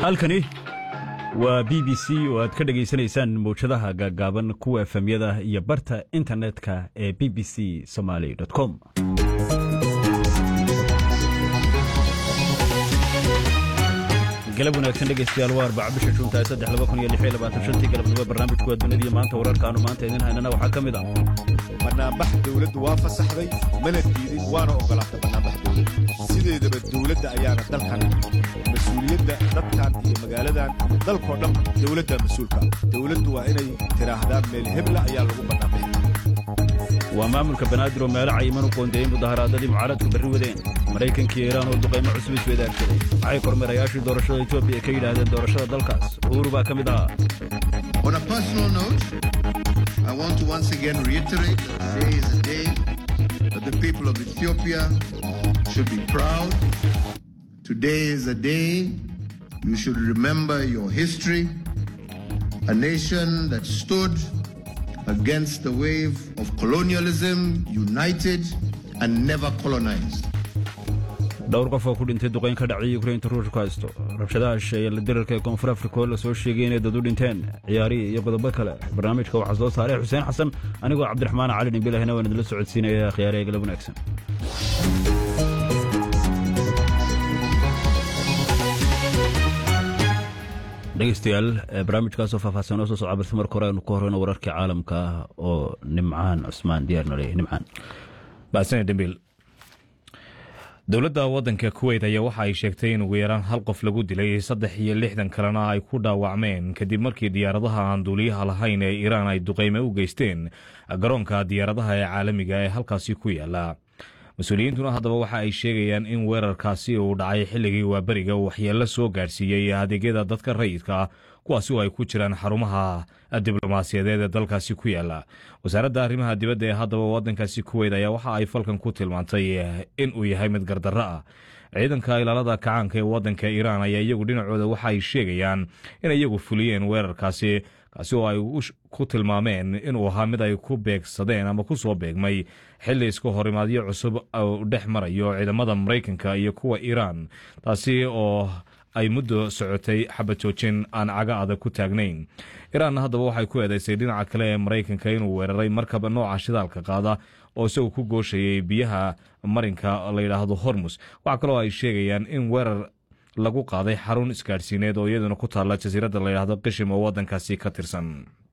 halkani waa b b c oo aad ka dhegaysanaysaan mawjadaha gaaggaaban kuwa efemyada iyo barta internetka ee b b c somaali com galab wanaagsan dhegaystayaal waa arbaca bisha juunta saddex laba kun iyo lix iyo labaatan shantii galabnimo barnaamijku waa dunida iyo maanta wararkaanu maanta idin haynana waxaa ka mid ah banaanbax dawladdu waa fasaxday mana diidin waana ogolaatay banaanbax dawladda sideedaba dawladda ayaana dalkan mas-uuliyadda dadkan iyo magaaladan dalkoo dhan dawladda mas-uulka dawladdu waa inay tidhaahdaan meel hebla ayaa lagu banaanbaxi waa maamulka banaadir oo meelo cayiman u qoondeeyey mudaharaadadii mucaaradku barri wadeen maraykanka iyo iiraan oo duqaymo cusub isweydaarsaday maxay kormeerayaashii doorashada etoobiya ka yidhaahdeen doorashada dalkaas uhuru baa ka mid ahaa On a personal note, I want to once again reiterate that today is a day that the people of Ethiopia should be proud. Today is a day you should remember your history, a nation that stood against the wave of colonialism, united and never colonized. dhowr qof oo ku dhintay duqayn ka dhacday yukrainta ruushku haysto rabshadaha shisheeye la dirarka ee koonfur afrika oo la soo sheegay inay dad u dhinteen ciyaarihi iyo qodobo kale barnaamijka waxaa soo saaray xuseen xasan anigoo cabdiraxmaan cali dhimbilahina waan idinla socodsiinaya khiyaaraya galab wanaagsan dhegeystayaal barnaamijkaasoo faahfaahsan oo soo socda balse marka hore aynu ku horeyno wararkii caalamka oo nimcaan cusmaan diyaarna leeyahay nimcaan baasane dhembiil dowladda waddanka kuweyt ayaa waxa ay sheegtay in ugu yaraan hal qof lagu dilay saddex iyo lixdan kalena ay ku dhaawacmeen kadib markii diyaaradaha aan duuliyaha lahayn ee iiraan ay duqayme u geysteen garoonka diyaaradaha ee caalamiga ee halkaasi ku yaala mas-uuliyiintuna haddaba waxa ay sheegayaan in weerarkaasi uu dhacay xilligii waaberiga uu waxyeello soo gaadhsiiyey adeegyada dadka rayidka kuwaasi oo ay ku jiraan xarumaha diblomaasiyadeed ee dalkaasi ku yaala wasaaradda arrimaha dibadda ee haddaba waddankaasi kuweyd ayaa waxa ay falkan ku tilmaantay in uu yahay mid gardarro ah ciidanka ilaalada kacaanka ee waddanka iiraan ayaa iyagu dhinacooda waxa ay sheegayaan in iyagu fuliyeen weerarkaasi kaasi oo ay ku tilmaameen inuu ahaa mid ay ku beegsadeen ama ku soo beegmay xilli iska horimaadyo cusub uu dhex marayo ciidamada maraykanka iyo kuwa iiraan taasi oo ay muddo socotay xabad joojin aan caga adag ku taagnayn iiraanna haddaba waxay ku eedaysay dhinaca kale ee maraykanka inuu weeraray markaba nooca shidaalka qaada oo isagu ku gooshayay biyaha marinka la yidhaahdo hormus waxaa kaloo ay sheegayaan in weerar lagu qaaday xarun isgaadhsiineed oo iyaduna ku taalla jasiiradda la yidhaahdo qishim oo waddankaasi ka tirsan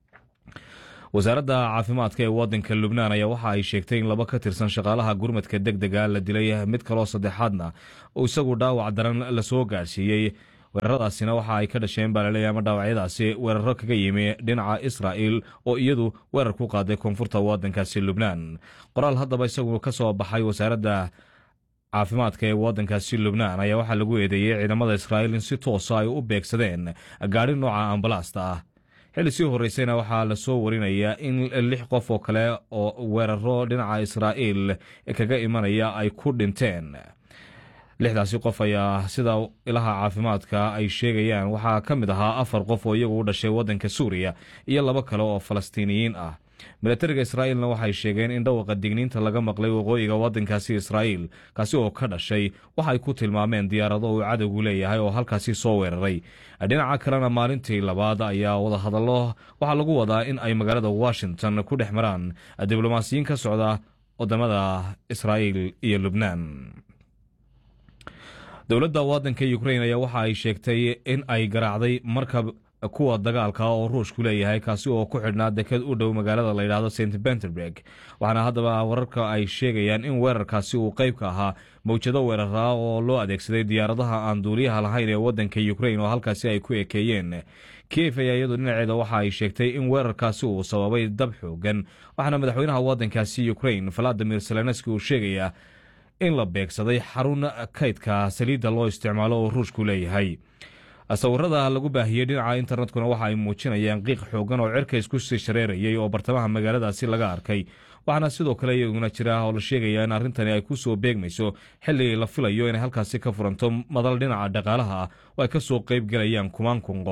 wasaaradda caafimaadka ee waddanka lubnaan ayaa waxa ay sheegtay in laba ka tirsan shaqaalaha gurmadka deg dega la dilay mid kaloo saddexaadna uu isagu dhaawac daran lasoo gaadhsiiyey weeraradaasina waxa ay ka dhasheen baa laleeyahy ama dhaawacyadaasi weeraro kaga yimi dhinaca israa'il oo iyadu weerar ku qaaday koonfurta waddankaasi lubnaan qoraal haddaba isagu ka soo baxay wasaaradda caafimaadka ee waddankaasi lubnaan ayaa waxaa lagu eedeeyey ciidamada israa'iil in si toosa ay u beegsadeen gaadhi nooca ambalaasta ah xilli sii horreysayna waxaa lasoo warinayaa in lix qof oo kale oo weeraro dhinaca israa'iil kaga imanaya ay ku dhinteen lixdaasi qof ayaa sida ilaha caafimaadka ay sheegayaan waxaa ka mid ahaa afar qof oo iyagu u dhashay waddanka suuriya iyo laba kale oo falastiiniyiin ah milatariga israa'iilna waxay sheegeen in dhawaqa digniinta laga maqlay waqooyiga waddankaasi israa'iil kaasi oo ka dhashay waxa ay ku tilmaameen diyaarado uu cadowgu leeyahay oo halkaasi soo weeraray dhinaca kalena maalintii labaad ayaa wadahadallo waxaa lagu wadaa in ay magaalada washington ku dhex maraan diblomaasiyiin ka socda wadamada israa'iil iyo lubnaan dowladda waddanka ukrain ayaa waxa ay sheegtay in ay garaacday markab kuwa dagaalka oo ruushku leeyahay kaasi oo ku xidhnaa deked u dhow magaalada la yidhaahdo st benterberg waxaana haddaba wararka ay sheegayaan in weerarkaasi uu qayb ka ahaa mawjado weeraraa oo loo adeegsaday diyaaradaha aan duuliyaha lahayn ee waddanka ukrain oo halkaasi ay ku ekeeyeen kiev ayaa iyadu dhinaceeda waxa ay sheegtay in weerarkaasi uu sababay dab xoogan waxaana madaxweynaha waddankaasi ukrain valadimir zelenski uu sheegayaa in la beegsaday xarun kaydka saliidda loo isticmaalo oo ruushku leeyahay sawirada lagu baahiyey dhinaca internetkuna waxa ay muujinayaan qiiq xoogan oo cirka isku sii shareerayay oo bartamaha magaaladaasi laga arkay waxaana sidoo kale iyaguna jira oo la sheegaya in arrintani ay ku soo beegmayso xilli la filayo inay halkaasi ka furanto madal dhinaca dhaqaalaha ah oo ay ka soo qayb galayaan kumaan kun qof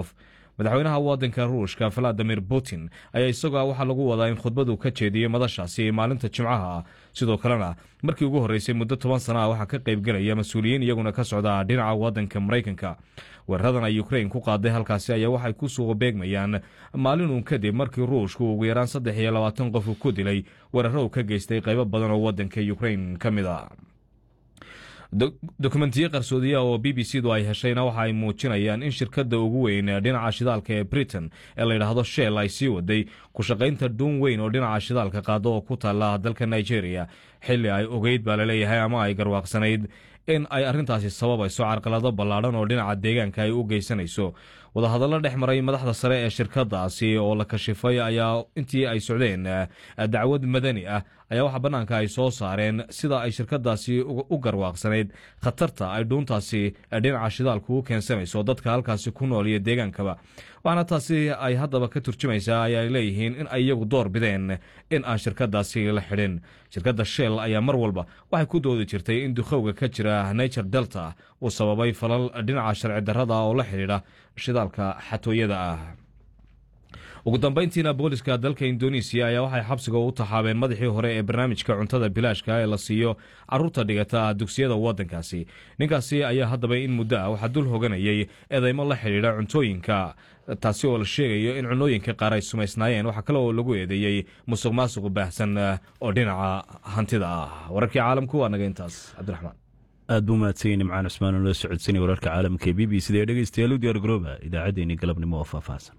madaxweynaha wadanka ruushka valadimir putin ayaa isagoa waxaa lagu wadaa in khudbadu ka jeediyey madashaasi maalinta jimcaha sidoo kalena markii ugu horreysay muddo toban sana ah waxaa ka qaybgelaya mas-uuliyiin iyaguna ka socda dhinaca wadanka maraykanka weeraradan ay ukrain ku qaaday halkaasi ayaa waxay ku suuqa beegmayaan maalinun kadib markii ruushku ugu yaraan saddex iyo labaatan qof ku dilay weeraro uu ka geystay qaybo badan oo wadanka ukrain ka mid a dokumentiyo qarsoodiya oo b b c du ay heshayna waxa ay muujinayaan in shirkadda ugu weyn dhinaca shidaalka ee britain ee la yidhaahdo shell ay sii waday ku shaqaynta dhuun weyn oo dhinaca shidaalka qaada oo ku taala dalka nigeria xilli ay ogeyd baa laleeyahay ama ay garwaaqsanayd in ay arrintaasi sababayso carqalado ballaadhan oo dhinaca deegaanka ay u geysanayso wadahadallo dhex maray madaxda sare ee shirkadaasi oo la kashifay ayaa intii ay socdeen dacwad madani ah ayaa waxaa bannaanka ay soo saareen sida ay shirkadaasi u garwaaqsanayd khatarta ay dhuuntaasi dhinaca shidaalku u keensanayso dadka halkaasi ku nool iyo deegaankaba waxaana taasi ay haddaba ka turjumaysaa ayaay leeyihiin in ay iyagu door bideen in aan shirkadaasi la xidhin shirkadda shell ayaa mar walba waxay ku doodi jirtay in dukhowga ka jira nature delta uu sababay falal dhinaca sharci darrada oo la xidhiidha shidaalka xatooyada ah ugu dambayntiina booliska dalka indonesiya ayaa waxay xabsiga u taxaabeen madaxii hore ee barnaamijka cuntada bilaashka ee la siiyo caruurta dhigata dugsiyada wadankaasi ninkaasi ayaa haddaba in muddo ah waxaa dul hoganayay eedeymo la xidhiidha cuntooyinka taasi oo la sheegayo in cunooyinka qaar ay sumaysnaayeen waxaa kale oo lagu eedeeyey musuq maasuq baahsan oo dhinaca hantida ah wararkii caalamku waa naga intaas cabdiraxmaan aad buu mahadsan nimcaan cusmaan oo la socodsanay wararka caalamka ee b b c da ee dhegeystayaal u diyaar garooba idaacaddeenii galabnimo oo faahfaahsan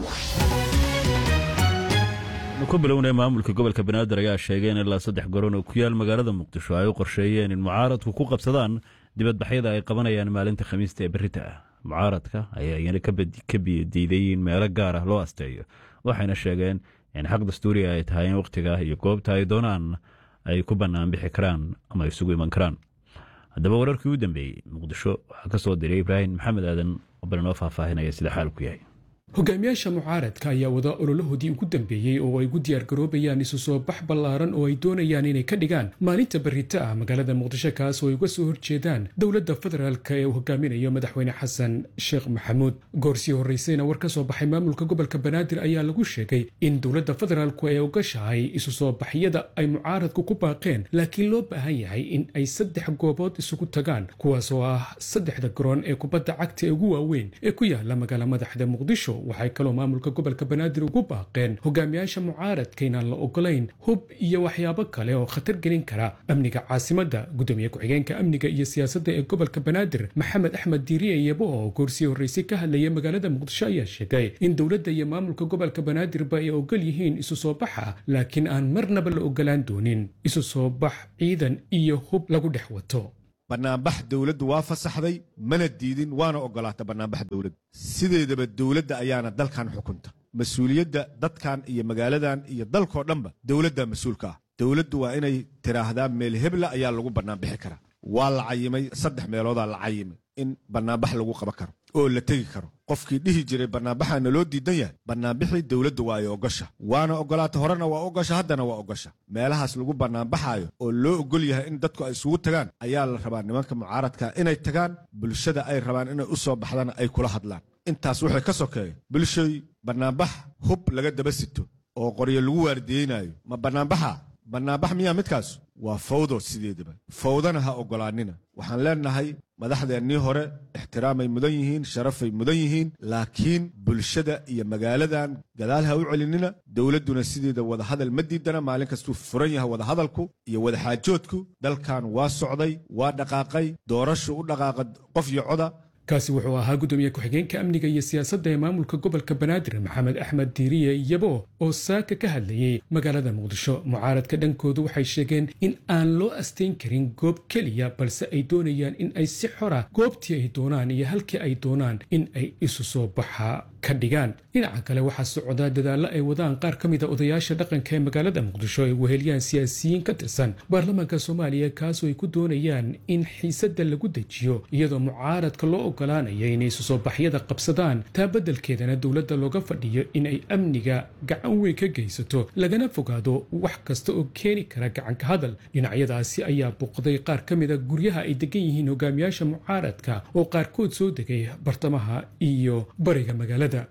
ku bilownay maamulka gobolka banaadir ayaa sheegay in ilaa saddex garoon oo ku yaal magaalada muqdisho ay u qorsheeyeen in mucaaradku ku qabsadaan dibadbaxyada ay qabanayaan maalinta khamiista ee berita ah mucaaradka ayaa iyana ka biyadiiday in meelo gaar ah loo asteeyo waxayna sheegeen in xaq dastuuriga ay tahay in wakhtiga iyo goobta ay doonaan ay ku bannaan bixi karaan ama isugu iman karaan haddaba wararkii u dambeeyey muqdisho waxaa ka soo diray ibraahim maxamed aadan oo balinoo faahfaahinaya sida xaalku yahay hogaamiyaasha mucaaradka ayaa wada ololahoodii ugu dambeeyey oo ay gu diyaargaroobayaan isu soo bax ballaaran oo ay doonayaan inay ka dhigaan maalinta berrito ah magaalada muqdisho kaas oo ay uga soo horjeedaan dowladda federaalka ee uu hogaaminayo madaxweyne xasan sheekh maxamuud goorsii horraysayna war ka soo baxay maamulka gobolka banaadir ayaa lagu sheegay in dowladda federaalku ay ogashahay isu soo baxyada ay mucaaradku ku baaqeen laakiin loo baahan yahay in ay saddex goobood isugu tagaan kuwaas oo ah saddexda garoon ee kubadda cagta ee ugu waaweyn ee ku yaala magaala madaxda muqdisho waxay kaloo maamulka gobolka banaadir ugu baaqeen hogaamiyaasha mucaaradka inaan la ogolayn hub iyo waxyaabo kale oo khatar gelin kara amniga caasimadda gudoomiye ku-xigeenka amniga iyo siyaasadda ee gobolka banaadir maxamed axmed diiriye iyabo oo goorsii horreysay ka hadlayay magaalada muqdisho ayaa sheegay in dowladda iyo maamulka gobolka banaadirba ay ogol yihiin isu soo baxa laakiin aan marnaba la ogolaan doonin isu soo bax ciidan iyo hub lagu dhex wato bannaanbax dowladdu waa fasaxday mana diidin waana ogolaata bannaanbax dowladda sideedaba dowladda ayaana dalkan xukunta mas-uuliyadda dadkan iyo magaaladan iyo dalkoo dhanba dowladda mas-uulka ah dowladdu waa inay tiraahdaa meel hebla ayaa lagu bannaanbixi karaa waa la cayimay saddex meeloodaa la cayimay in bannaanbax lagu qaban karo oo la tegi karo qofkii dhihi jiray bannaanbaxaana loo diidan yahay bannaanbixii dowladda waa ay ogosha waana ogolaata horena waa ogosha haddana waa ogosha meelahaas lagu bannaanbaxaayo oo loo ogol yahay in dadku ay isugu tagaan ayaa la rabaa nimanka mucaaradka inay tagaan bulshada ay rabaan inay u soo baxdana ay kula hadlaan intaas waxay ka sokeeya bulshay bannaanbax hub laga daba sito oo qoryo lagu waardiyeynayo ma bannaanbaxa bannaanbax miyaa midkaas waa fawdo sideedaba fawdana ha ogolaanina waxaan leenahay madaxdeennii hore ixtiraamay mudan yihiin sharafay mudan yihiin laakiin bulshada iyo magaaladan gadaal ha u celinina dowladduna sideeda wadahadal ma diidana maalin kastuu furan yahay wadahadalku iyo wadaxaajoodku dalkan waa socday waa dhaqaaqay doorashu u dhaqaaqa qof iyo coda kaasi wuxuu ahaa gudoomiye ku-xigeenka amniga iyo siyaasadda ee maamulka gobolka banaadir maxamed axmed diiriye iyabo oo saaka ka hadlayey magaalada muqdisho mucaaradka dhankoodu waxay sheegeen in aan loo astayn karin goob keliya balse ay doonayaan in ay si xora goobtii ay doonaan iyo halkii ay doonaan in ay isu soo baxa ka dhigaan dhinaca kale waxaa socdaa dadaallo ay wadaan qaar ka mida odayaasha dhaqanka ee magaalada muqdisho ay weheliyaan siyaasiyiin ka tirsan baarlamaanka soomaaliya kaasoo ay ku doonayaan in xiisadda lagu dejiyo iyadoo mucaaradka loo ogolaanaya inay isu soo baxyada qabsadaan taa beddelkeedana dowladda looga fadhiyo in ay amniga gacan weyn ka geysato lagana fogaado wax kasta oo keeni kara gacanka hadal dhinacyadaasi ayaa buuqday qaar ka mida guryaha ay degan yihiin hogaamiyaasha mucaaradka oo qaarkood soo degay bartamaha iyo bariga magaalada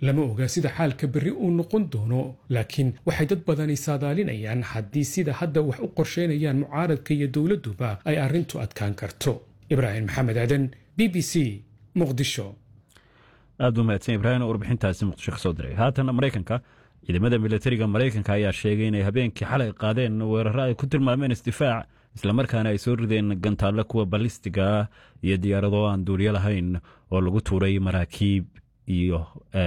lama oga sida xaalka berri uu noqon doono laakiin waxay dad badani saadaalinayaan haddii sida hadda wax u qorsheynayaan mucaaradka iyo dowladduba ay arrintu adkaan karto ibraahim maxamed aadan b b c muqdisho aad buu mahadsan ibraahim oo warbixintaasi muqdisho ka soo diray haatan maraykanka ciidamada militariga maraykanka ayaa sheegay inay habeenkii xalay qaadeen weeraro ay ku tilmaameen isdifaac islamarkaana ay soo rideen gantaallo kuwa balistiga ah iyo diyaarado aan duuliyo lahayn oo lagu tuuray maraakiib iyo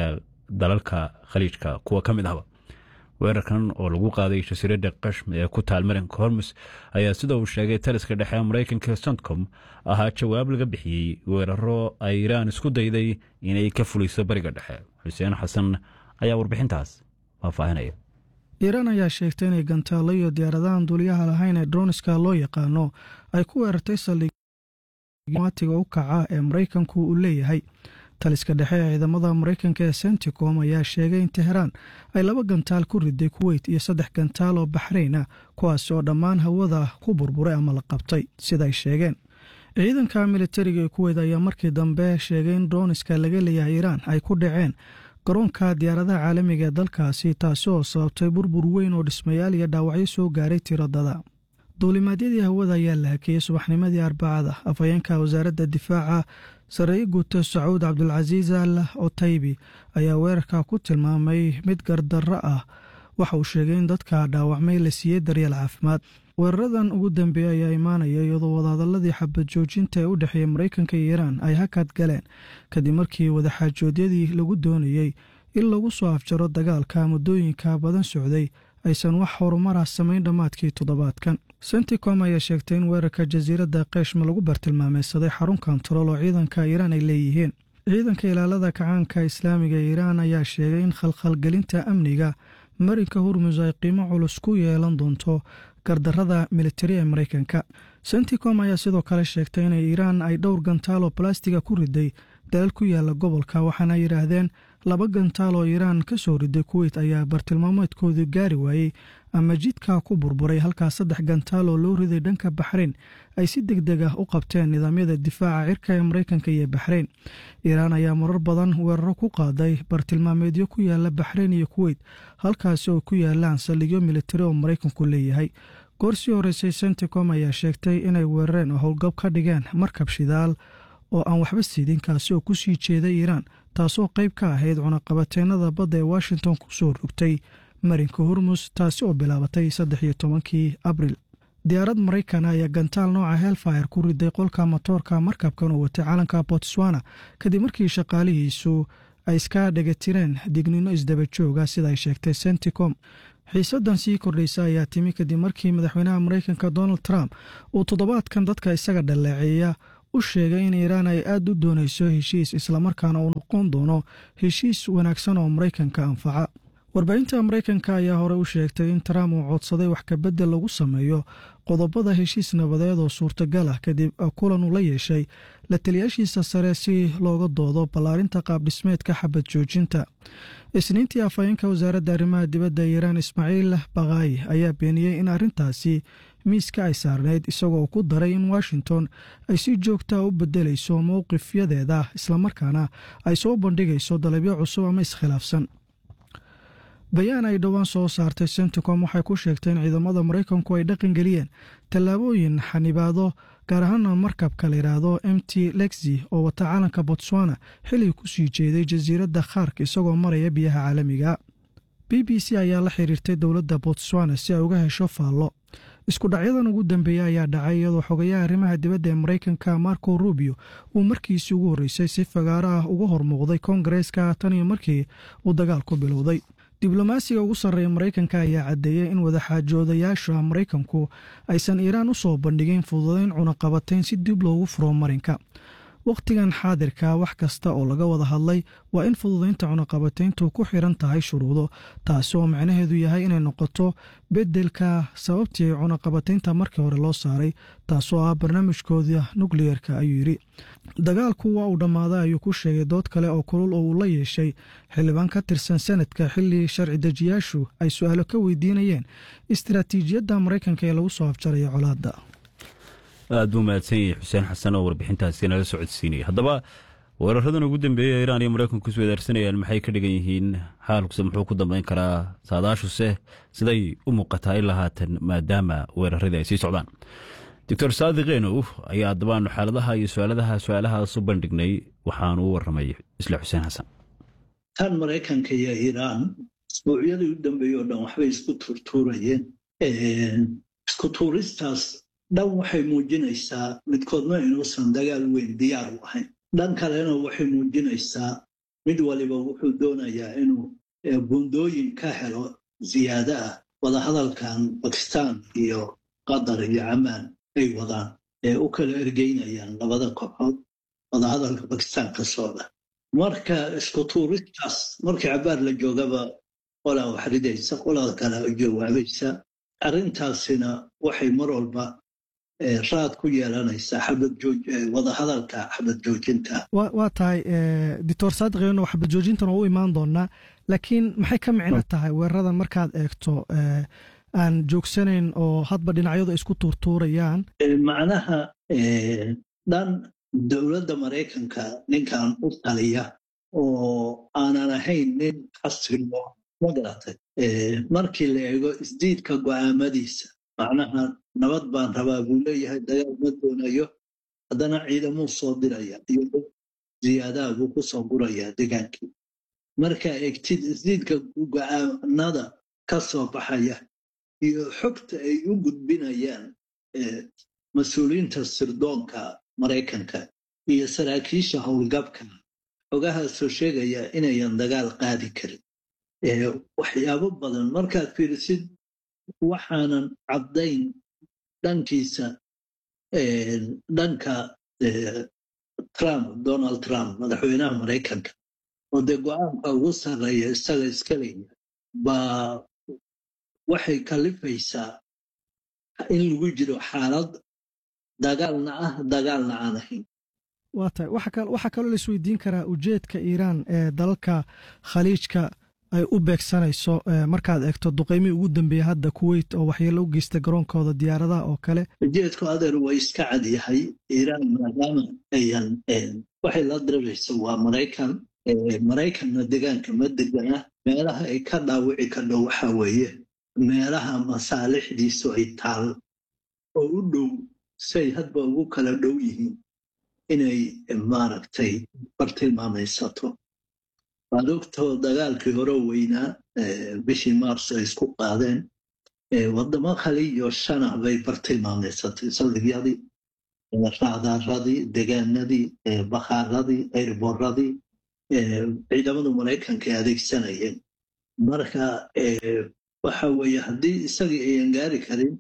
dalalka khaliijka kuwa ka mid ahba weerarkan oo lagu qaaday jasiiradda qashm ee ku taal marinka hormus ayaa sida uu sheegay taliska dhexe maraykanka sontcom ahaa jawaab laga bixiyey weeraro ay iraan isku dayday inay ka fuliso bariga dhexe xuseen xasan ayaa warbixintaas faahfaahinaya iiraan ayaa sheegtay inay gantaallo iyo diyaaradahan duuliyaha lahayn ee droniska loo yaqaano ay ku weerartay saldhigmatiga u kaca ee maraykanku uu leeyahay taliska dhexe ee ciidamada maraykanka ee senticom ayaa sheegay in teheraan ay laba gantaal ku riday kuweyt iyo saddex gantaal oo baxrayn ah kuwaas oo dhammaan hawada ku burburay ama la qabtay sidaay sheegeen ciidanka militariga ee kuweyt ayaa markii dambe sheegay in droniska laga leeyahay iiraan ay ku dhaceen garoonka diyaaradaha caalamiga ee dalkaasi taasi oo sababtay burbur weyn oo dhismayaal iyo dhaawacyo soo gaaray tiradada duulimaadyadii hawada ayaa la hakeeyey subaxnimadii arbacada afhayeenka wasaaradda difaaca sareeye guuta sacuud cabdulcasiis al otaybi ayaa weerarka ku tilmaamay mid gardarro ah waxa uu sheegay in dadka dhaawacmay la siiyey daryeel caafimaad weeraradan ugu dambeeya ayaa imaanaya iyadoo wadahadaladii xabad joojinta ee u dhexeeya maraykanka iyo iiraan ay hakad galeen kadib markii wadaxaajoodyadii lagu doonayey in lagu soo afjaro dagaalka muddooyinka badan socday aysan wax horumara samayn dhammaadkii toddobaadkan senticom ayaa sheegtay in weerarka jasiiradda qeyshma lagu bartilmaameysaday xarun kontarool oo ciidanka iiraan ay leeyihiin ciidanka ilaalada kacaanka islaamiga ee iiraan ayaa sheegay in khalkhalgelinta amniga marinka hurmus ay qiimo culus ku yeelan doonto gardarada militari ee maraykanka senticom ayaa sidoo kale sheegtay inay iiraan ay dhowr gantaal oo balastiga ku riday dalal ku yaala gobolka waxaana yidhaahdeen laba gantaal oo iiraan ka soo riday kuweyt ayaa bartilmaameedkoodu gaari waayey ama jidka ku burburay halkaa saddex gantaal oo loo riday dhanka baxrayn ay si deg deg ah u qabteen nidaamyada difaaca cirka ee maraykanka iyo baxrayn iiraan ayaa marar badan weeraro ku qaaday bartilmaameedyo ku yaala baxrayn iyo kuweyt halkaasi oo ku yaalaan saldhigyo militari oo maraykanku leeyahay goor sii horeysay senticom ayaa sheegtay inay weerareen oo howlgab ka dhigeen markab shidaal oo aan waxba siidin kaasi oo ku sii jeeday iiraan taasoo qayb ka ahayd cunaqabateennada badda ee washington ku soo rogtay marinka hormus taasi oo bilaabatay saddex iyo tobankii abril diyaarad maraykan ayaa gantaal nooca helfire ku riday qolka motoorka markabkan oo watay calanka botswana kadib markii shaqaalihiisu ay iska dhegatireen dignino isdaba jooga sida ay sheegtay senticom xiisadan sii kordhaysa ayaa timi kadib markii madaxweynaha maraykanka donald trump uu toddobaadkan dadka isaga dhaleeceeya u sheegay in iiraan ay aad u doonayso heshiis islamarkaana uu noqon doono heshiis wanaagsan oo maraykanka anfaca warbaahinta maraykanka ayaa hore u sheegtay in trump uu codsaday wax kabedel lagu sameeyo qodobada heshiis nabadeed oo suurtagal ah kadib kulan uu la yeeshay la taliyaashiisa sare si looga doodo ballaarinta qaabdhismeedka xabad joojinta isniintii afhayeenka wasaaradda arrimaha dibadda iiraan ismaaciil bakaayi ayaa beeniyey in arrintaasi miiska ay saarneyd isagoo ku daray in washington ay si joogtaa u bedelayso mowqifyadeeda islamarkaana ay soo bandhigayso dalabyo cusub ama iskhilaafsan bayaan ay dhowaan soo saartay senticom waxay ku sheegtay in ciidamada maraykanku ay dhaqangeliyeen tallaabooyin xanibaado gaar ahaana markabka la yidhaahdo m t lexi oo wata calanka botswana xilli ku sii jeeday jasiiradda khaark isagoo maraya biyaha caalamiga b b c ayaa la xiriirtay dowladda botswana si ay uga hesho faallo isku dhacyadan ugu dambeeya ayaa dhacay iyadoo xogayaha arrimaha dibadda ee maraykanka marco rubio uu markiisii ugu horreysay si fagaaro ah uga hormuuqday koongareeska tan iyo markii uu dagaalku bilowday diblomaasiga ugu sarreeya maraykanka ayaa caddeeyey in wadaxaajoodayaasha maraykanku aysan iiraan u soo bandhigin fududayn cunaqabatayn si dib loogu furo marinka wakhtigan xaadirka wax kasta oo laga wada hadlay waa in fududaynta cunaqabatayntu ku xiran tahay shuruudo taasi oo macnaheedu yahay inay noqoto beddelka sababtii cunaqabataynta markii hore loo saaray taasoo ah barnaamijkooda nukliyerka ayuu yidhi dagaalku waa uu dhammaaday ayuu ku sheegay dood kale oo kulul oo uu la yeeshay xildhibaan ka tirsan sanadka xilli sharci dejiyaashu ay su-aalo ka weydiinayeen istaraatiijiyadda maraykanka ee lagu soo afjaraya colaadda aad buu mahadsan yahay xuseen xasan oo warbixintaasi nala socodsiinaya haddaba weeraradan ugu dambeeyey iiraan iyo maraykanku is wadaarsanayaan maxay ka dhigan yihiin xaalkuse muxuu ku dambeyn karaa saadaashuse siday u muuqataa ilaa haatan maadaama weeraradii ay sii socdaan doctor saadiq enow ayaa addabaanu xaaladaha iyo su-aaladaha su-aalahaas u bandhignay waxaanu u waramay isla xuseen xasan tan maraykanka iyo iiraan isbuucyadii u dambeeyey oo dhan waxbay isku tuurtuurayeen isku tuuristaas dhan waxay muujinaysaa midkoodna inuusan dagaal weyn diyaar u ahayn dhan kalena waxay muujinaysaa mid waliba wuxuu doonayaa inuu bundooyin ka helo ziyaada ah wadahadalkan bakistan iyo qatar iyo camaan ay wadaan ee u kala ergeynayaan labada kooxood wadahadalka bakistan ka socda marka isku tuuristaas markii cabaar la joogaba qolaa wax ridaysa qolada kale jawaabaysa arrintaasina waxay mar walba raad ku yeelanaysaa wadahadalka xabad joojinta waa tahay doctor saadiqeeno xabad joojintan oo u imaan doonaa laakiin maxay ka micno tahay weeraradan markaad eegto aan joogsanayn oo hadba dhinacyadu ay isku tuurtuurayaan macnaha dhan dowladda maraykanka ninkan u taliya oo aanan ahayn nin xasilo ma garatay markii la eego isdiidka go'aamadiisa macnaha nabad baan rabaa buu leeyahay dagaal ma doonayo haddana ciidamuu soo diraya iyo ziyaadaha buu ku soo gurayaa degaankii markaa egtid isdiidka go'aanada ka soo baxaya iyo xogta ay u gudbinayaan mas-uuliyiinta sirdoonka maraykanka iyo saraakiisha howlgabka xogahaasoo sheegaya inayan dagaal qaadi karin waxyaabo badan markaad fiirisid waxaanan caddayn dhankiisa dhanka trump donald trump madaxweynaha maraykanka oo dee go-aanka ugu sarreeya isaga iska leeya baa waxay kalifaysaa in lagu jiro xaalad dagaalna ah dagaalna aan ahayn waa tahay waxaa kaloo la isweydiin karaa ujeedka iiraan ee dalalka khaliijka ay u beegsanayso markaad eegto duqeymihii ugu dambeeyey hadda kuweyt oo waxyeelo u geystay garoonkooda diyaaradaha oo kale ujeedku adeer waa iska cad yahay iiraan maadaama ayan waxay la dirarayso waa maraykan maraykanna degaanka ma degana meelaha ay ka dhaawici kadho waxa weeye meelaha masaalixdiisu ay taal oo u dhow say hadba ugu kala dhow yihiin inay maaragtay bartilmaamaysato waad ogtoo dagaalkii hore weynaa bishii maars ay isku qaadeen waddamo kale iyo shana bay bartilmaamaysatay saldhigyadii raadaaradii degaanadii bakhaaradii airboradii ciidamada maraykanka ay adeegsanayeen marka waxa weeye haddii isagii ayan gaari karin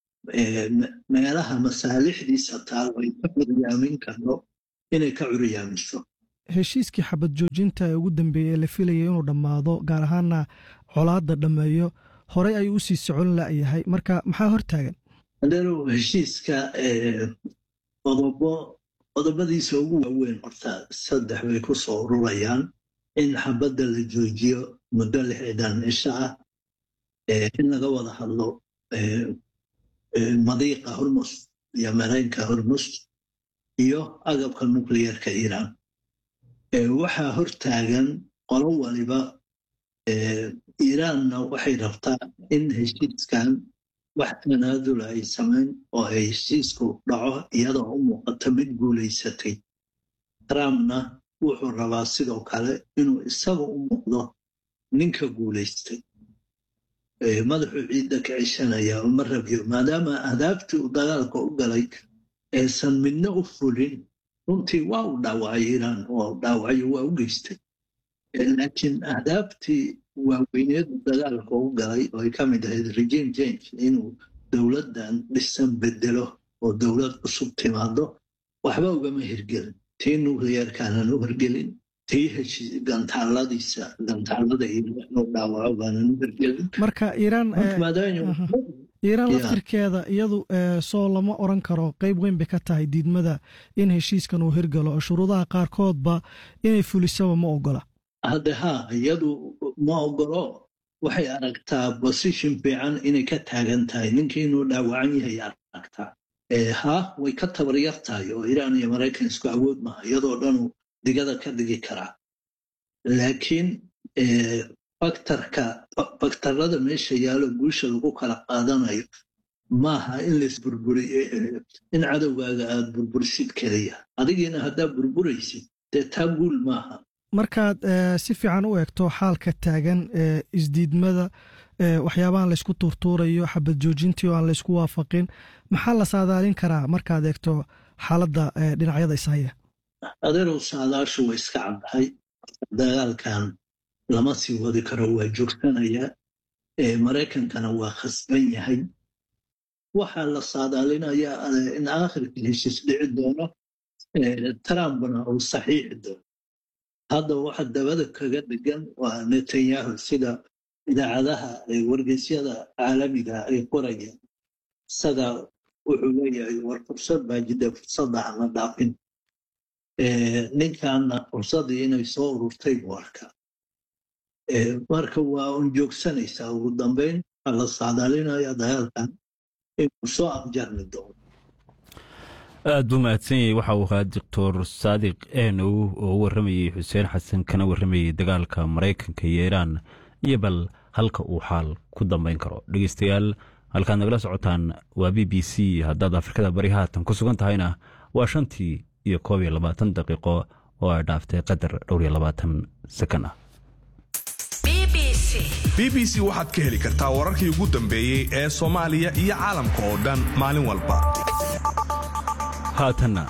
meelaha masaalixdiisa taal ay ka curyaamin karno inay ka curyaamiso heshiiskii xabad joojinta ee ugu dambeeyey ee la filayay inuu dhammaado gaar ahaana colaadda dhammeeyo horey ayuu u sii socon la'yahay marka maxaa hor taagan adeerow heshiiska qodobo qodobadiisa ugu waaweyn horta saddex bay ku soo ururayaan in xabadda la joojiyo muddo lixdan cisho ah in laga wada hadlo madiiqa hormus iyo mareynka hormus iyo agabka nucliyerka iiraan waxaa hor taagan qolo waliba iiraanna waxay rabtaa in heshiiskan wax tanaadula ay samayn oo ay heshiisku dhaco iyadoo u muuqata mid guulaysatay trumpna wuxuu rabaa sidoo kale inuu isaga u muuqdo ninka guulaystay madaxuu ciidda ka ceshanaya uma rabyo maadaama ahdaaftii uu dagaalka u galay aysan midna u fulin runtii waa u dhaawacay iiraan oo dhaawacyo waa u geystay laakiin ahdaaftii waaweyneedu dagaalka u galay oo ay ka mid ahayd regime change inuu dowladdan dhisan bedelo oo dowlad cusub timaado waxba ugama hirgelin tii nucliyerkaanan u hirgelin tii heshii gantaaladiisa gantaalada iiraan dhaawaco baanan u hirgelin marka iiraan iiraan laftirkeeda iyadu soo lama oran karo qeyb weyn bay ka tahay diidmada in heshiiskan uu hirgalo oo shuruudaha qaarkoodba inay fulisaba ma ogola hadde haa iyadu ma ogolo waxay aragtaa bosition fiican inay ka taagan tahay ninkii inuu dhaawacan yahay aragtaa haa way ka tabaryar tahay oo iiraan iyo maraykan isku awood maha iyadoo dhanu digada ka dhigi karaa laakiin faktarka faktarada meesha yaalo guusha lagu kala qaadanayo maaha in laisburburiyo in cadowgaaga aad burburisid keliya adigiina haddaad burburaysid dee taa guul maaha markaad si fiican u eegto xaalka taagan ee isdiidmada waxyaabahan laysku tuurtuurayo xabad joojintii oo aan laysku waafaqin maxaa la saadaalin karaa markaad eegto xaaladda dhinacyada ishaya adeerow saadaashu way iska caddahay dagaalkan lama sii wadi karo waa joogsanaya maraykankana waa khasban yahay waxaa la saadaalinayaa in aakhirkii heshiis dhici doono trumpna uu saxiixi doono hadda waxa dabada kaga dhigan waa netanyahu sida idaacadaha wargeysyada caalamiga ay qorayaan isaga wuxuu leeyahay war fursad baa jidda fursadda hama dhaafin ninkanna fursaddii inay soo ururtay buu arkaa marka waa un joogsanaysaa ugu dambeyn waxaa la saadaalinaya dagaalkan inuu soo abjarmi doono aad buu mahadsan yahay waxa uu ahaa doctor saadiq enow oo u warramayey xuseen xasan kana warramayey dagaalka maraykanka iyo iiraan iyo bal halka uu xaal ku dambayn karo dhegeystayaal halkaad nagala socotaan waa b b c haddaad afrikada bari haatan ku sugan tahayna waa shantii iyo koob iyo labaatan daqiiqo oo ay dhaaftay qadar dhowr iyo labaatan sakan ah b b c waxaad ka heli kartaa wararkii ugu dambeeyey ee soomaaliya iyo caalamka oo dhan maalin walba haatanna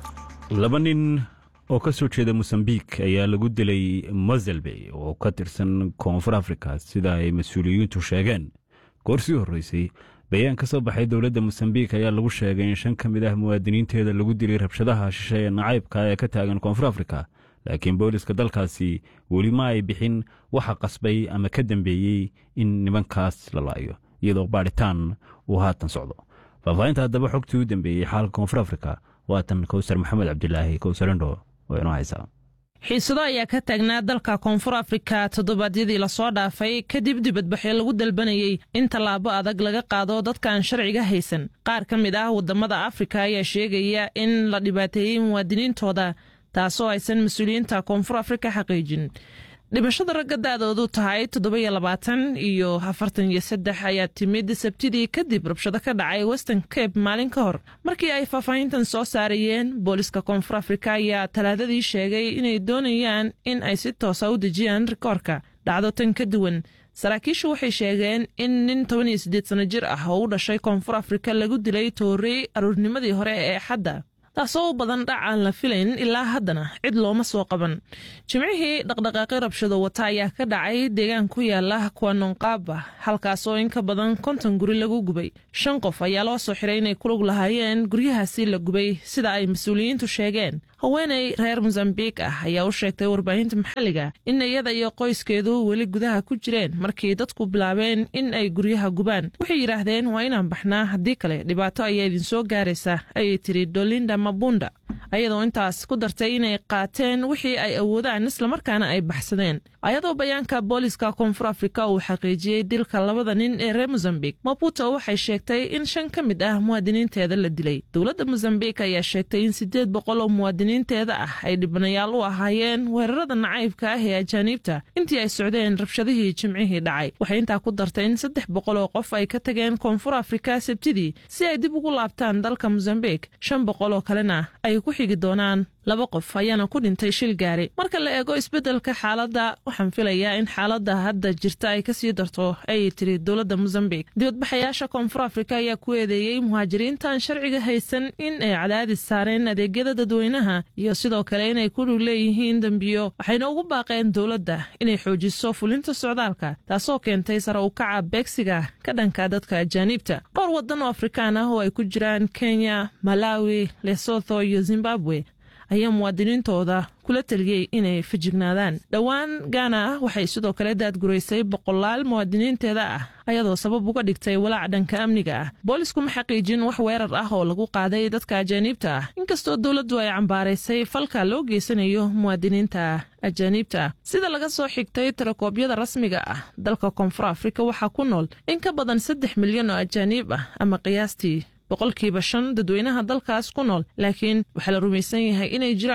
laba nin oo ka soo jeeda mosambik ayaa lagu dilay moselbey oo ka tirsan koonfur afrika sida ay mas-uuliyiintu sheegeen goor sii horreysay bayaan ka soo baxay dowladda mosambik ayaa lagu sheegay in shan ka mid ah muwaadiniinteeda lagu dilay rabshadaha shishe ee nacaybka ee ka taagan koonfur afrika laakiin booliska dalkaasi weli ma ay bixin waxa qasbay ama ka dambeeyey in nimankaas la laayo iyadoo baadhitaan uu haatan socdo faahfaahinta haddaba xogtii u dambeeyey xaalka koonfur afrika waatan kowsar maxamed cabdilaahi kowsarendho oo inoo haysaa xiisado ayaa ka taagnaa dalka koonfur afrika toddobaadyadii lasoo dhaafay kadib dibadbaxyo lagu dalbanayey in tallaabo adag laga qaado dadkaan sharciga haysan qaar ka mid ah waddamada afrika ayaa sheegaya in la dhibaateeyey muwaadiniintooda taasoo aysan mas-uuliyiinta koonfur afrika xaqiijin dhimashada ragga da'doodu tahay toddoba-iyo labaatan iyo afartan iyo saddex ayaa timid sabtidii kadib rabshado ka dhacay western cape maalin ka hor markii ay faahfaahintan soo saarayeen booliska koonfur afrika ayaa talaadadii sheegay inay doonayaan in ay si toosa u dejiyaan rikoorka dhacdo tan ka duwan saraakiishu waxay sheegeen in nin toban iyo siddeed sano jir ah oo u dhashay koonfur afrika lagu dilay toorey aruurnimadii hore ee xadda taasoo u badan dhac aan la filayn ilaa haddana cid looma soo qaban jimcihii dhaqdhaqaaqi rabshado wata ayaa ka dhacay deegaan ku yaala kuwanonqaaba halkaasoo in ka badan konton guri lagu gubay shan qof ayaa loo soo xiray inay kulug lahaayeen guryahaasi la gubay sida ay mas-uuliyiintu sheegeen haweenay reer mosambik ah ayaa u sheegtay warbaahinta maxalliga in iyada iyo qoyskeedu weli gudaha ku jireen markii dadku bilaabeen in ay guryaha gubaan waxay yidhaahdeen waa inaan baxnaa haddii kale dhibaato ayaa idinsoo gaaraysa ayay tiri dolinda mabunda ayadoo intaas ku dartay inay qaateen wixii ay awoodaan islamarkaana ay baxsadeen ayadoo bayaanka booliska koonfur afrika uu xaqiijiyey dilka labada nin ee reer mosambik maputo waxay sheegtay in shan ka mid ah muwaadiniinteeda la dilay dowladda mosambik ayaa sheegtay in siddeed boqol oo muwaadiniinteeda ah ay dhibanayaal u ahaayeen weerarada nacaybka ah ee ajaaniibta intii ay socdeen rabshadihii jimcihii dhacay waxay intaa ku dartay in saddex boqol oo qof ay ka tageen koonfur afrika sabtidii si ay dib ugu laabtaan dalka mosambik shan boqol oo kalena ay ku xigi doonaan laba qof ayaana ku dhintay shil gaari marka la eego isbeddelka xaaladda waxaan filayaa in xaaladda hadda jirta ay kasii darto ayay tiri dowladda mosambik dibadbaxayaasha koonfur afrika ayaa ku eedeeyey muhaajiriintaan sharciga haysan in ay cadaadis saareen adeegyada dadweynaha iyo sidoo kale inay ku lug leeyihiin dembiyo waxayna ugu baaqeen dowladda inay xoojiso fulinta socdaalka taasoo keentay sare u kaca beegsiga ka dhanka dadka ajaaniibta dhowr waddan oo afrikaan ah oo ay ku jiraan kenya malawi lesotho iyo zimbabwe ayaa muwaadiniintooda kula taliyey inay fajignaadaan dhowaan gaana ah waxay sidoo kale daadguraysay boqolaal muwaadiniinteeda ah ayadoo sabab uga dhigtay walaac dhanka amniga ah boolisku ma xaqiijin wax weerar ah oo lagu qaaday dadka ajaaniibta ah inkastoo dowladdu ay cambaaraysay falka loo geysanayo muwaadiniinta ajaaniibta ah sida laga soo xigtay tirakoobyada rasmiga ah dalka koonfur afrika waxaa ku nool in ka badan saddex milyan oo ajaaniib ah ama qiyaastii boqolkiiba shan dadweynaha dalkaas ku nool laakiin waxaa la rumaysan yahay inay jiraan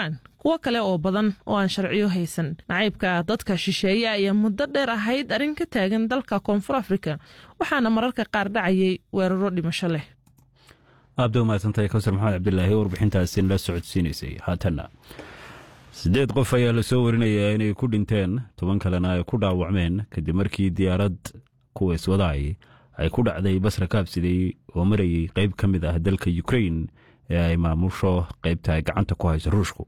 kuwo kale oo badan oo aan sharciyo haysan nacaybka dadka shisheeye ayaa muddo dheer ahayd arrin ka taagan dalka koonfur afrika waxaana mararka qaar dhacayay weeraro dhimasho leh aabda umahadsantahay kawsar maxamed cabdilaahi warbixintaasi la socodsiinaysay haatanna siddeed qof ayaa lasoo warinayaa inay ku dhinteen toban kalena ay ku dhaawacmeen kadib markii diyaarad kuwa iswadaay ay ku dhacday basra kaabsiday oo marayay qayb ka mid ah dalka ukrain ee ay maamusho qaybta ay gacanta ku hayso ruushku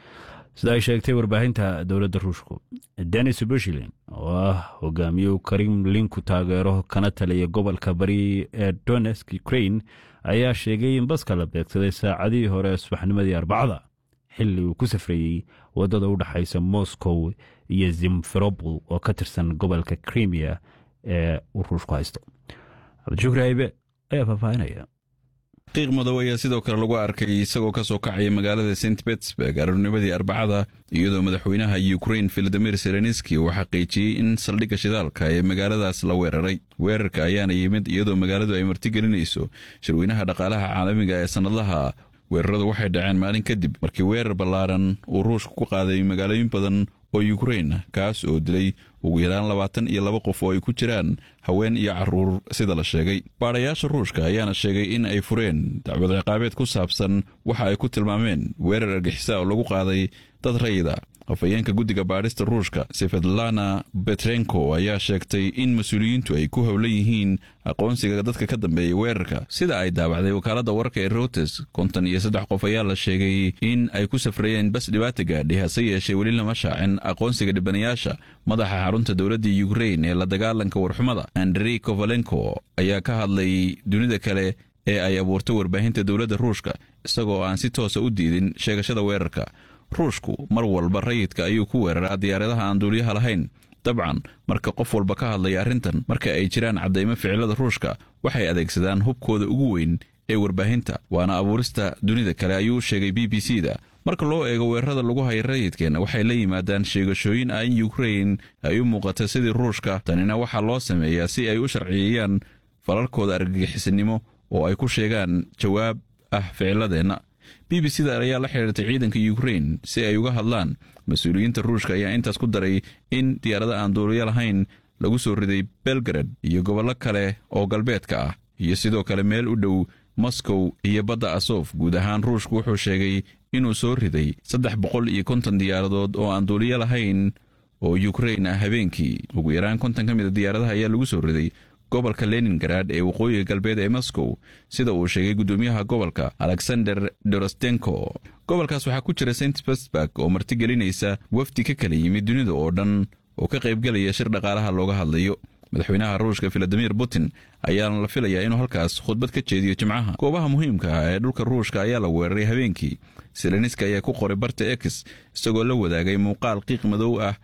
sida ay sheegtay warbaahinta dowladda ruushku denis bushilin oo ah hogaamiye karimlinku taageero kana taliya gobolka bari ee donesk ukrain ayaa sheegay in baska la beegsaday saacadihii hore subaxnimadii arbacada xilli uu ku safrayey waddada u dhexaysa moscow iyo zimferobol oo ka tirsan gobolka krimiya ee uu ruushku haysto cabdishukri haybe ayaa faahfaahinaya qiiq madow ayaa sidoo kale lagu arkay isagoo ka soo kacaya magaalada st betsburg aroornimadii arbacada iyadoo madaxweynaha ukrain filadimir selenski uu xaqiijiyey in saldhigga shidaalka ee magaaladaas la weeraray weerarka ayaana yimid iyadoo magaaladu ay martigelinayso shirweynaha dhaqaalaha caalamiga ee sannadlaha weeraradu waxay dhaceen maalin kadib markii weerar ballaaran uu ruushka ku qaaday magaalooyin badan oo yukrain kaas oo dilay ugu yaraan labaatan iyo laba qof oo ay ku jiraan haween iyo caruur sida la sheegay baadhayaasha ruushka ayaana sheegay in ay fureen dacwad ciqaabeed ku saabsan waxa ay ku tilmaameen weerar argixisa oo lagu qaaday dad rayida afhayeenka guddiga baadhista ruushka sefedlana betrenko ayaa sheegtay in mas-uuliyiintu ay ku howlan yihiin aqoonsiga dadka ka dambeeya weerarka sida ay daawacday wakaaladda wararka ee routers konton iyo saddex qof ayaa la sheegay in ay ku safrayeen bas dhibaata gaadhay hase yeeshee weli lama shaacin aqoonsiga dhibanayaasha madaxa xarunta dowladda yukrain ee la dagaalanka warxumada andrey kovalenko ayaa ka hadlay dunida kale ee ay abuurtay warbaahinta dowladda ruushka isagoo aan si toosa u diidin sheegashada weerarka ruushku mar walba rayidka ayuu ku weeraraa diyaaradaha aan duuliyaha lahayn dabcan marka qof walba ka hadlaya arrintan marka ay jiraan caddaymo ficilada ruushka waxay adeegsadaan hubkooda ugu weyn ee warbaahinta waana abuurista dunida kale ayuu u sheegay b b c da marka loo eego weerarada lagu haya rayidkeenna waxay la yimaadaan sheegashooyin ah in yukrain ay u muuqata sidii ruushka tanina waxaa loo sameeyaa si ay u sharciyeeyaan falalkooda argagixisanimo oo ay ku sheegaan jawaab ah ficiladeenna b b c da ayaa la xidhiirtay ciidanka yukrain si ay uga hadlaan mas-uuliyiinta ruushka ayaa intaas ku daray in diyaarada aan duuliyo lahayn lagu soo riday belgarad iyo gobollo kale oo galbeedka ah iyo sidoo kale meel u dhow moscow iyo badda asof guud ahaan ruushku wuxuu sheegay inuu soo riday saddex boqol iyo konton diyaaradood oo aan duuliyo lahayn oo yukrain ah habeenkii ugu yaraan konton ka mida diyaaradaha ayaa lagu soo riday gobolka leningarad ee waqooyiga galbeed ee moscow sida uu sheegay guddoomiyaha gobolka alexander dorostenko gobolkaas waxaa ku jira st petersburg oo martigelinaysa wafdi ka kala yimid dunida oo dhan oo ka qaybgelaya shir dhaqaalaha looga hadlayo madaxweynaha ruushka filadimir putin ayaana la filayaa inuu halkaas khudbad ka jeediyo jimcaha goobaha muhiimka ah ee dhulka ruushka ayaa la weeraray habeenkii seleniska ayaa ku qoray barta ex isagoo la wadaagay muuqaal qiiq madow ah